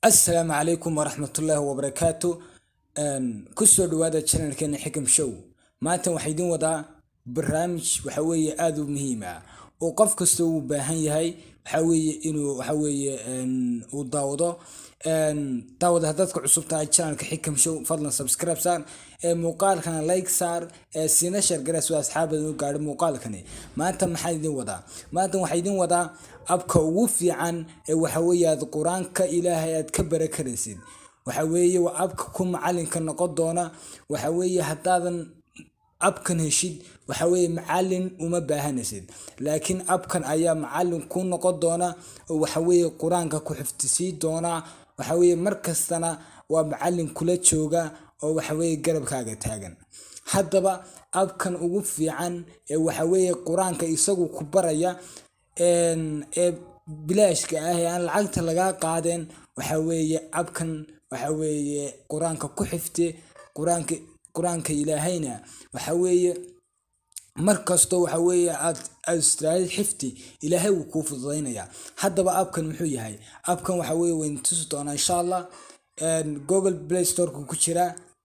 assalaamu calaykum waraxmatullaahi wabarakaatu kusoo dhawaada channelkeena xikam show maanta waxaa idin wadaa barnaamij waxa weeye aada u muhiim ah oo qof kasta uu baahan yahay waxa weeye inuu waxa weeye uu daawado daawada haddaadka cusub tahay channelka xikam show fadlan subscribe saar ee muuqaalkana like saar ee siina shargara soo asxaabadan u gaadho muuqaalkani maanta maxaa idin wadaa maanta waxaa idin wadaa abka ugu fiican ee waxa weeye aad qur-aanka ilaahay aad ka bara karaysid waxa weeye waa abka ku macalinka noqon doona waxa weeye haddaadan abkan heshid waxa weeye macalin uma baahanaysid laakiin abkan ayaa macalin ku noqon doona oo waxa weeye qur-aanka ku xifdisii doona waxa weeye markastana waa macalin kula jooga oo waxa weeye garabkaaga taagan haddaba abkan ugu fiican ee waxa weeye qur-aanka isagu ku baraya ee bilaashka ah ee aan lacagta lagaa qaadeen waxa weeye abkan waxa weeye qur-aanka ku xifte qur-aanka qur-aanka ilaahayna waxa weeye markastoo waxa weeye aad aad istiraadid xifti ilaahay wuu kuu fududaynayaa haddaba abkan muxuu yahay abkan waxa weeye waynu tusi doonaa insha allah google play storeka ku jira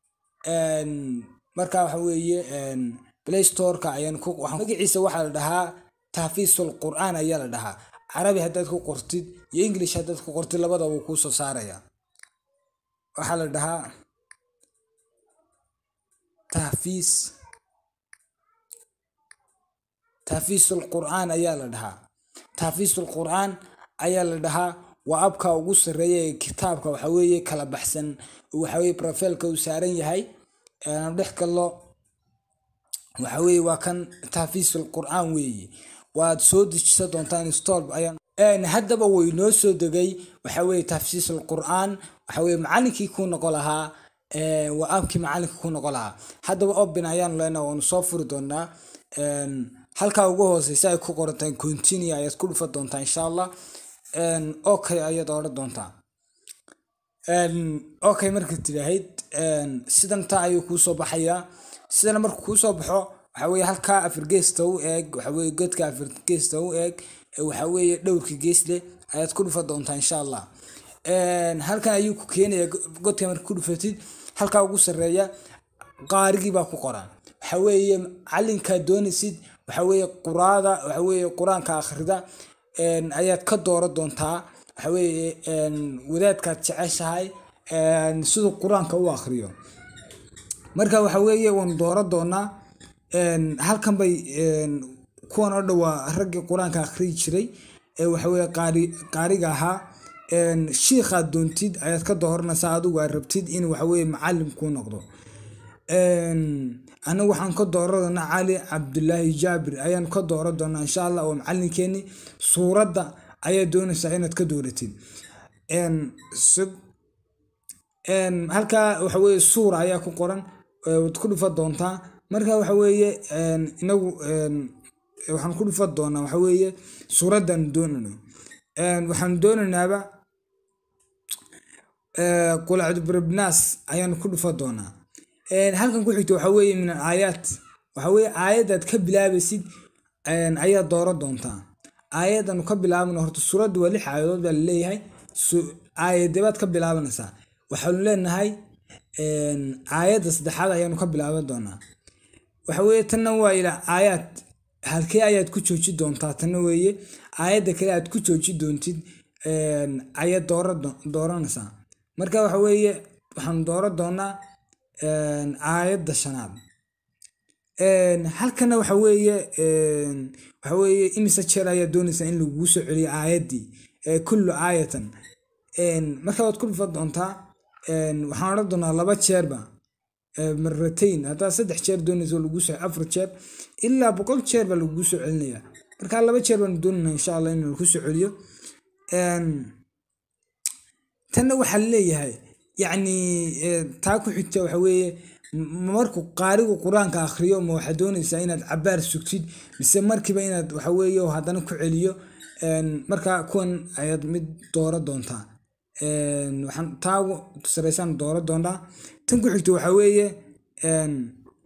marka waxa weeye play storeka ayaan ku magaciisa waxaa la dhahaa tahfiisul qur'aan ayaa la dhahaa carabi haddaad ku qortid iyo english haddaad ku qortid labadaba wuu kuu soo saaraya waxaa la dhahaa tahfiis tahfiisul qur'aan ayaa la dhahaa tahfiisul qur'aan ayaa la dhahaa waa abka ugu sarreeya ee kitaabka waxa weeye kala baxsan waxa weeye profilka uu saaran yahay dhex kallo waxa weeye waa kan tahfiisul qur'aan weeye waad soo dejisa doontaan install ayaan haddaba way noo soo degay waxa weeye tahfiisul qur'aan waxa weeye macalinkii ku noqon lahaa waa abkii macalinka ku noqon lahaa haddaba open ayaanu leenaha waanu soo furi doonaa halkaa ugu hooseysa ay ku qorantahay continue ayaad ku dhufa doontaa insha allah okay ayaad odhan doontaa okay marka tidhaahid sidan taa ayuu kuu soo baxayaa sidana markuu kuu soo baxo waxa weeye halkaa afirgeesta u eeg waxa weeye godka afirgeesta u eeg waxa weeye dhowrka gees leh ayaad ku dhufa doontaa insha allah halkan ayuu ku keenaya godka marka ku dhufatid halkaa ugu sarreeya qaarigii baa ku qoran waxa weeye calinkaa doonaysid waxa weeye quraada waxa weeye qur-aanka akhrida ayaad ka doora doontaa waxa weeye wadaadkaad jeceshahay siduu qur-aanka u akhriyo marka waxa weeye waanu doora doonaa halkan bay kuwan oo dhan waa raggii qur-aanka akhriyi jiray ee waxa weeye qaari qaariga ahaa shiikhaad doontid ayaad ka dooranaysaa adigu aad rabtid in waxa weeye macalim kuu noqdo anagu waxaan ka doora doonaa cali cabdulaahi jaabir ayaan ka doora doonaa insha allah oo macalinkeeni suuradda ayaa doonaysaa inaad ka dooratid halkaa waxa weeye suura ayaa ku qoran waad ku dhufa doontaa marka waxa weeye inagu waxaan ku dhufa doonaa waxa weeye suuraddan doonayno waxaan doonaynaaba qulacdubrabnaas ayaan ku dhufa doonaa halkan ku xigto waxa weeye min aayaat waxa weeye aayadaad ka bilaabaysid ayaa dooran doontaa aayadanu ka bilaabana horta suuradda waa lix aayadood baa laleeyahay aayadabaad ka bilaabanaysaa waxaanu leenahay aayadda saddexaad ayaanu ka bilaaban doonaa waxa weeye tanna waa ilaa aayaad halkee ayaad ku jooji doontaa tanna weeye aayadda kale aad ku jooji doontid ayaad dooranaysaa marka waxa weeye waxaanu dooran doonaa aayadda shanaad halkana waxa weeye waxa weeye imise jeer ayaa doonaysaa in laguu soo celiyo aayaddii kullu aayatan marka waad ku dhufa doontaa waxaan odhan doonaa laba jeerba maratayn haddaa saddex jeer doonaysa laguu soo afar jeer ilaa boqol jeer baa laguu soo celinaya marka laba jeer baanu doonayna insha allah in lagu soo celiyo tanna waxaa leeyahay yacni taa ku xigta waxa weeye markuu qaarigu qur-aanka akhriyo ma waxaad doonaysaa inaad cabaar sugtid mise markiiba inaad waxa weeye haddana ku celiyo marka kuwan ayaad mid doora doontaa waxaan taa saraysaan doora doonaa tan ku xigta waxa weeye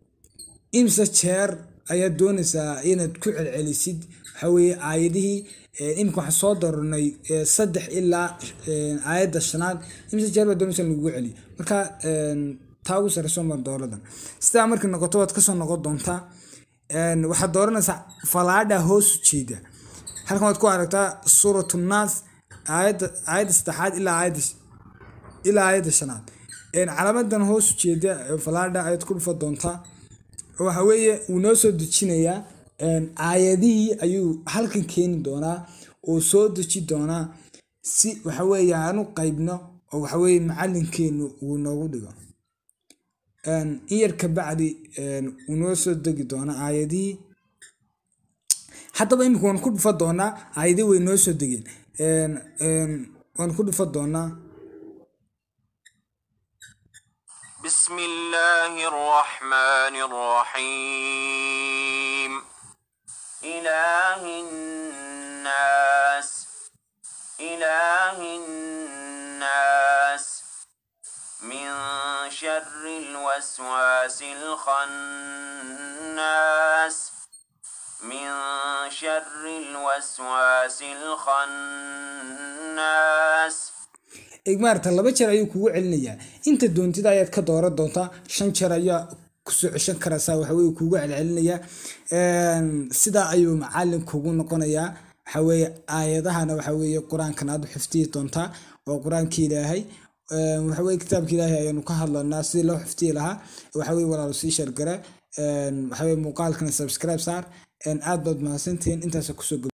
imse jeer ayaad doonaysaa inaad ku celcelisid waxa weeye aayadihii iminka waxaan soo dooranay saddex ilaa aayadda shanaad imise jeer baa doonaysa in lagugu celiyo marka taa ugu sareyso baan dooradan sidaa markay noqoto waad kasoo noqon doontaa waxaad dooranaysaa falaadha hoos ujeeda halkan waad ku aragtaa suuratu naas aayadda aayadda saddexaad ilaa aayadda ilaa aayadda shanaad calaamadan hoos ujeeda falaadha ayaad ku dhufa doontaa waxa weeye wuu noo soo dejinayaa aayadihii ayuu halkan keeni doonaa oo soo deji doonaa si waxa weeye aan u qaybno oo waxa weeye macalinkeenu uu noogu dhigo in yar kabacdi wuu noo soo degi doonaa aayadihii haddaba imika waan ku dhufa doonaa aayadihii way noo soo degeen waan ku dhufa doonaa بسم الله الرحمن الرحيم إله الناس إله الناس من شر الوسواس الخناس من شر الوسواس الخناس maarata laba jeer ayuu kugu celinayaa inta doontida ayaad ka dooran doontaa shan jeer ayaa kusoo ceshan karaysaa waxaweye kugu celcelinayaa sidaa ayuu macalin kugu noqonayaa waxaweye aayadahana waxaweye qur-aankan aad u xifdiyi doontaa waa qur-aanki ilaahay waxaweye kitaabka ilaahay ayaanu ka hadlanaa sidii loo xifdiyi lahaa waxaweye walaalo sii shargara waxaweye muuqaalkana subscribe saar aad baad mahadsantihiin intaas kusoo